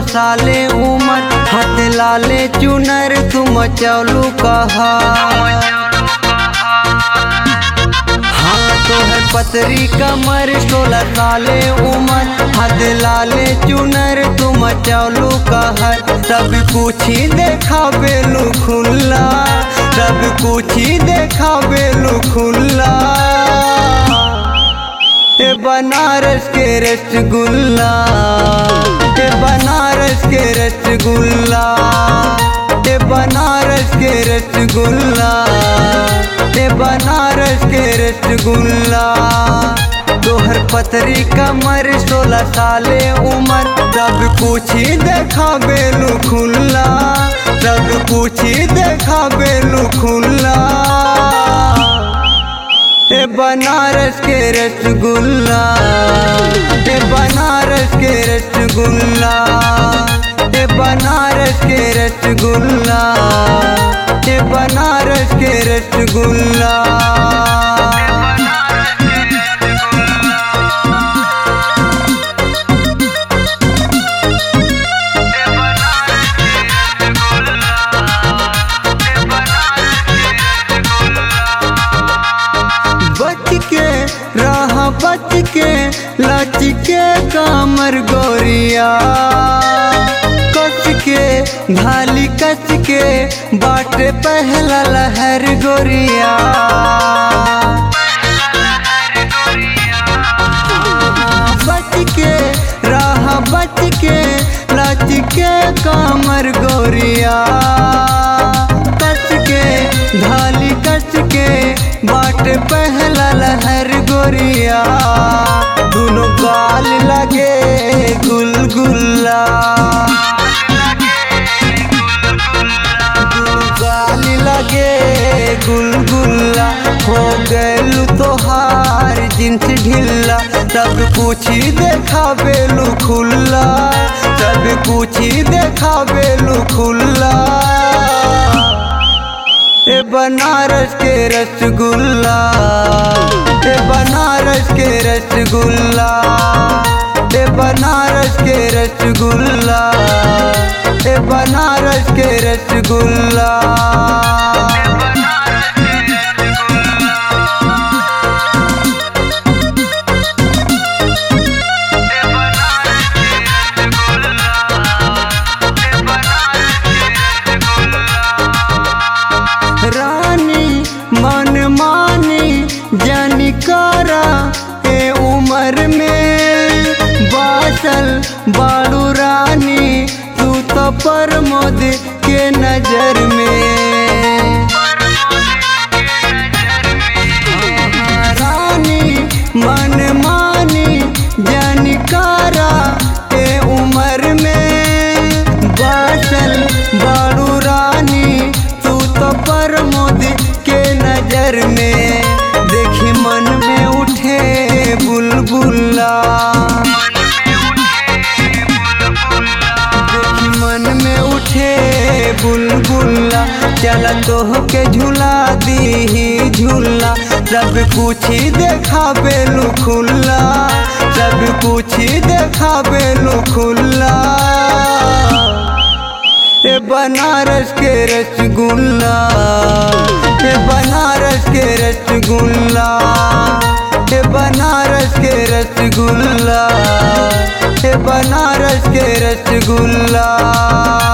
साले उमर हाथ लाले चुनर तुम चलू कहा हाँ तो है पतरी कमर सोलह साले उमर हद लाले चुनर तुम चलू कहर सब कुछ ही देखा बेलू खुल्ला सब कुछ ही देखा बेलू खुल्ला ए बनारस के रसगुल्ला ए बनारस के रसगुल्ला ए बनारस के रसगुल्ला ए बनारस के रसगुल्ला तोहर पतरी कमर सोलह साले उमर सब कुछ ही देखा बेलू खुल्ला सब कुछ ही देखा बेलू खुल्ला ए बनारस के रसगुल्ला ए बनारस के रसगुल्ला ए बनारस के रसगुल्ला ए बनारस के रसगुल्ला बच के रहा बच के लच के कामर गोरिया कस के भाली कस के बाटे पहला लहर गोरिया बच के रहा बच के लच के कामर गोरिया कस के ढाली कस के बाट पहला लहर गोरिया दोनों गाल लगे गुलगुल्ला दोनों गाल लगे गुलगुल्ला हो गलू तोहार जिन्स ढिल्ला सब कुछ ही देखा बेलू खुल्ला सब कुछ ही देखा बेलू खुल्ला ए बनारस के रसगुल्ला ए बनारस के रसगुल्ला ए बनारस के रसगुल्ला ए बनारस के रसगुल्ला रानी मन मानी जनिकारा ए उम्र में बासल बाड़ू रानी तू तो प्रमोद के नजर में रानी मन मानी जनिकारा ए उम्र में बासल बाड़ू रानी तू तो प्रमोद के नजर में देखी मन में उठे बुलबुल्ला देखी मन में उठे बुलबुल्ला चल तोह के झूला दी झूला सब कुछ ही देखा बेलू खुल्ला सब कुछ ही देखा बेलू खुल्ला ए बनारस के रसगुल्ला ए बनारस के रसगुल्ला ए बनारस के रसगुल्ला ए बनारस के रसगुल्ला